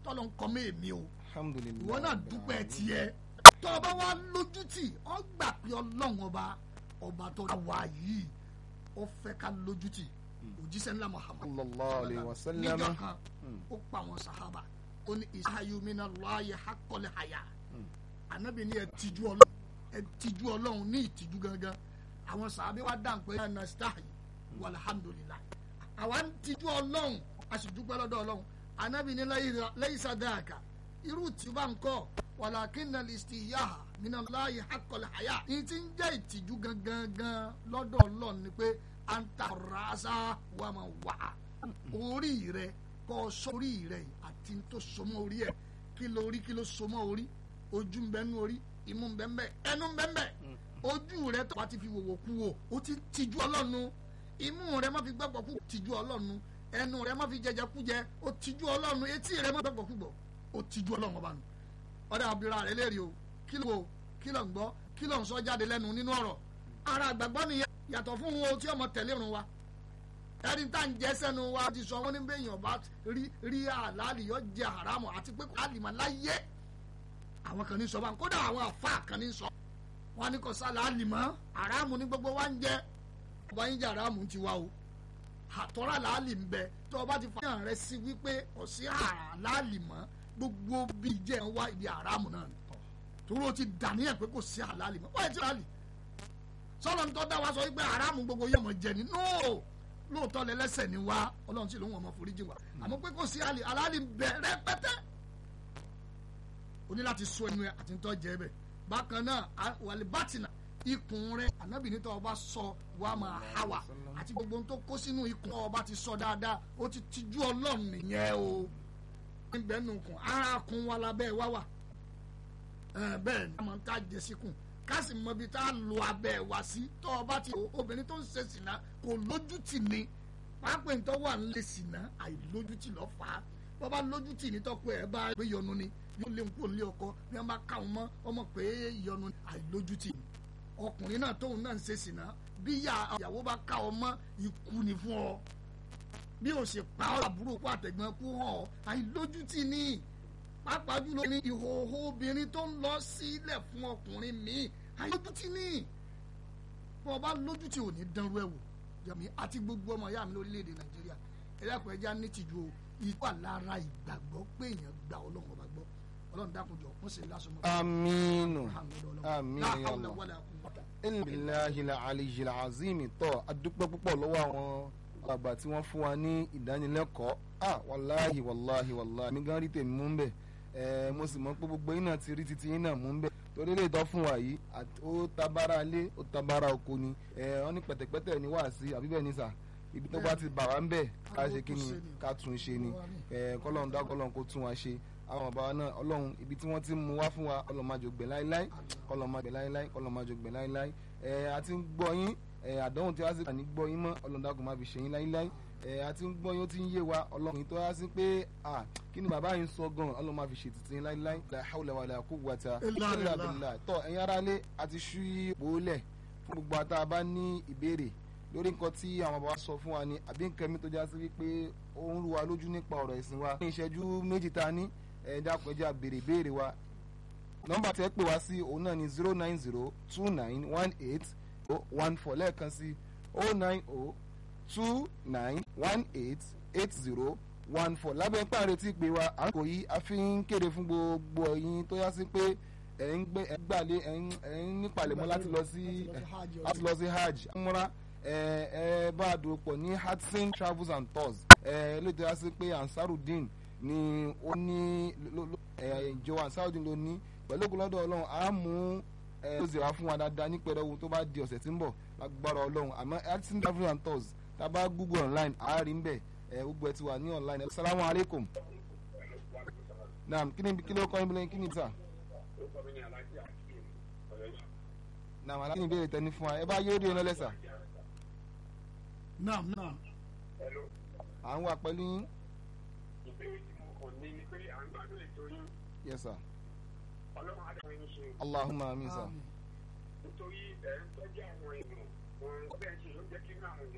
tọ́lọ́ ń kọ́ mọ́ èmi o alhamdulilayi ìwọ náà dúpẹ́ tiẹ̀ tó o bá wá lójútì ọ gbà pé ọlọ́run ọba ọba tó dá wa yìí ó fẹ́ ká lójútì òjíṣẹ́ ńlá Muhammad sallallahu alayhi wa sallam níjọ́ kan ó pa àwọn sàhábà ó ní ìsáyumínà láàyè hakọ́lẹ̀ àyà ànábì ní ẹ tijú ọlọ́run ẹ tijú ọlọ́run ní ìtijú gangan àwọn sàhábà wa dáhùn pé ẹ̀ nàṣtáhì wàlhámdùlillah àwa ń tijú ọlọ́run a sì dúpẹ́ lọ́dọ̀ ọlọ́run ànábì ní lẹ́yìn sàdáàkà irú tí bá ń kọ́ wàlàkínà listiyaha mina láàyè hakọ́lẹ̀ àyà ní ti ń jẹ́ ìtìjú gangan gan lọ́dọ̀ ọlọ́run ni pé anta rasa wa ma wà orí rẹ kọ́ sórí rẹ àti tó sọmọ orí ẹ kí ló rí kí ló sọmọ orí ojú ń bẹ nú orí imú ń bẹ ń bẹ ẹnu ń bẹ ń bẹ ojú rẹ tó bá ti fi wòwò kú wò ó ti tìjú ọlọ́run imú rẹ má fi gbẹ́pọ̀ kú tìjú ọlọ́run ẹnu rẹ má fi jẹjẹ kú jẹ ó tìjú ọlọ́run etí rẹ má gbẹ́pọ̀ kú gbọ́ ó tìjú ọlọ́run ọba nù ọ̀dà àbúrò rẹ léèrè o kí ló kí ló ń gbọ́ kí ló ń sọ jáde lẹ́nu nínú ọ̀rọ̀ ara àgbàgbọ́ nìyẹn yàtọ̀ fún wọn tí ọmọ tẹ̀lé irun wa ẹni tá à ń jẹ́ sẹ́nu wa ti sọ wọn ní bẹ́ẹ̀ yàn bá rí rí àlàálì yọ jẹ àràmù àti pé kò àlìmọ̀ láyé àwọn kan ní sọ bá ń kódà àwọn àfa kan ní sọ wọn ní kò sálà àlìmọ̀ àràmù ní gbogbo wa ń jẹ ọba yín jẹ àràmù ti wa o àtọ́rà làálì ń bẹ tó o bá ti fàyàn rẹ sí wípé ọ̀sí àlàálì mọ́ gbogbo bí jẹ́ ń wá ibi àràmù náà ni torí o ti dàníyàn pé kò sí àlàálì mọ́ wọ́n yẹ ti àlì sọlọ ń tọ́ da wa sọ wípé haramu gbogbo yẹn mọ̀ jẹ ni nóò lóòótọ́ lẹ́lẹ́sẹ̀ ni wa ọlọ́run sì ló ń wọ̀n ọmọ foríjì wa àmọ́ pé kò sí àlè aláàlì bẹ̀rẹ̀ pẹ́tẹ́ o ní láti sọ ẹnu ẹ àti ń tọ́ jẹ bẹ̀ bákan náà wàlẹ̀ bátìnà ikùn rẹ ànábì nítorí ọba sọ wa máa há wa àti gbogbo ohun tó kó sínú ikùn ọba ti sọ dáadáa ó ti tijú ọlọ́run nìyẹn o níbẹ̀ nù kùn ara kùn wa lábẹ́ wa wà bẹ́ẹ̀ ni a máa ń tá jẹ síkùn kásì mọ ibi tá a lo abẹ́ wa sí tọ́ ọ bá ti obìnrin tó ń ṣe sìnà kò lójútì ni pápẹ́ ń tọ́ wà ń lè sìnà àìlójútì lọ́ fà á bọ́ bá lójútì ní tọ́kọ ẹ̀ bá gbé yọnu ni yóò lé nkúrò nílé ọkọ bí wọ́n bá ká wọn mọ́ ọmọ pé yọnu àìlójútì ni ọkùnrin náà tóun náà ń ṣe sìnà bí ìyàwó bá ká ọ mọ́ ikú ni fún ọ bí o ṣe pa ọ àbúrò kó àtẹ̀gbọ́n kú hàn ọ àìlójútì ni pàápàá jùlọ ní ìhòòhò obìnrin tó ń lọ sílẹ̀ fún ọkùnrin míì àyójútì ní bọ́ ọba lójútì ò ní dánrú ẹ̀ wò jẹ̀mí àti gbogbo ọmọ ìyá mi lórílẹ̀‐èdè nàìjíríà ẹ̀dàkùn ẹja ní tìjú o ìwà lára ìgbàgbọ́ pé èèyàn gba ọlọ́run ọba gbọ́ ọlọ́run dákunjọ wọ́n sì lásán mọ́. amiinu amiinu yàlla ilà aliyil azimi tọ́ adúpẹ́ púpọ̀ lọ́wọ́ àwọn àgbà tí wọ́n fún wa ní ìdánilẹ́kọ̀ọ́ ah wàláhi wàláhi wàláhi mi gan rí tèmi mú bẹ́ẹ̀ ẹ mo sì mọ pé gbogbo yín náà ti rí titi yín náà mú ń bẹ torí lè tọ́ fún wa yìí ó tabara lé ó tabara oko ni ẹ wọ́n ní pẹ̀tẹ̀pẹ̀tẹ̀ ní wàásí àbí bẹ́ẹ̀ ni sà ibi tó bá ti bà wá ń bẹ̀ ká ṣe kí ni ká tún ṣe ni ẹ kọ́lọ́run dá kọ́lọ́run kó tún wa ṣe àwọn bàbá náà ọlọ́run ibi tí wọ́n ti mú wá fún wa ọlọ́run máa jò gbẹ láíláí kọ́lọ́run máa gbẹ láíláí kọ́lọ́run máa jò gbẹ láíláí ẹ àti ń gbọ́ yín ẹ àdánwò tí wá sí ní gbọ́ yín mọ́ ọlọ́run dákun máa fi ṣe yín láíláí ẹ àti ń gbọ́ yín ó ti ń yé wa ọlọ́run tó yá sí pé à kí ni bàbá yín sọ gan ọlọ́run máa fi ṣe títí láíláí la hawla wala quwwata illa billah tọ́ ẹ̀yin ará lé àti ṣú ipò lẹ̀ fún gbogbo àtà bá ní ìbéèrè lórí nǹkan tí àwọn bàbá sọ fún wa ni àbí nǹkan mi tó já sí wípé ó ń rú wa lójú nípa ọ̀rọ̀ ẹ̀sìn wa ní ìṣẹ́jú méjì ta ní ẹ dákun ẹjẹ́ àbèrè ìbéèrè wa nọ́mbà tẹ́ pè wá sí òun náà ni zero nine zero two nine one eight one four lẹ́ẹ̀kan sí oh nine oh two nine one eight eight zero one four lábẹ́ pàrọ̀ tí pé wa à ń kò yí a fi ń kéde fún gbogbo ẹ̀yin tó yá sí pé ẹ̀ ń gbé ẹ̀ gbàlé ẹ̀ ń nípalẹ̀mọ́ láti lọ sí láti lọ sí hajj múra ẹ̀ ẹ̀ bá a dòwò pọ̀ ní hudson travels and tours ẹ̀ ló tó yá sí pé ansarudin ni ó ní ẹ̀ ìjọ ansarudin ló ní pẹ̀lú ògùnlọ́dọ̀ ọlọ́run a mú ẹ̀ ló zèrà fún wa dáadáa ní pẹ̀lú tó bá di ọ̀sẹ̀ tí ń bọ̀ lágbára ọlọ́run àmọ́ hudson travels and tours taba google online àárín ń bẹ ẹ gbogbo ẹ ti wà ní online assalamu alaikum naam kí ni kí ló kọ́ ibùdó kí ni sà naam aláàbí ni ìbéèrè tẹni fún wa ẹ bá yóò rí ọ lọ́lẹ́sà. naam naam. à ń wà pẹ̀lú yín. ìbéèrè tí mo kàn ní ni pé à ń gbádùn ètò yín. yes sir. ọlọ́run á dáhùn yín ṣe. allahumma amin sir. nítorí ẹ̀ ń tọ́jú àwọn èèyàn wọn bẹ́ẹ̀ ṣe ló jẹ́ kí inú àwọn èèyàn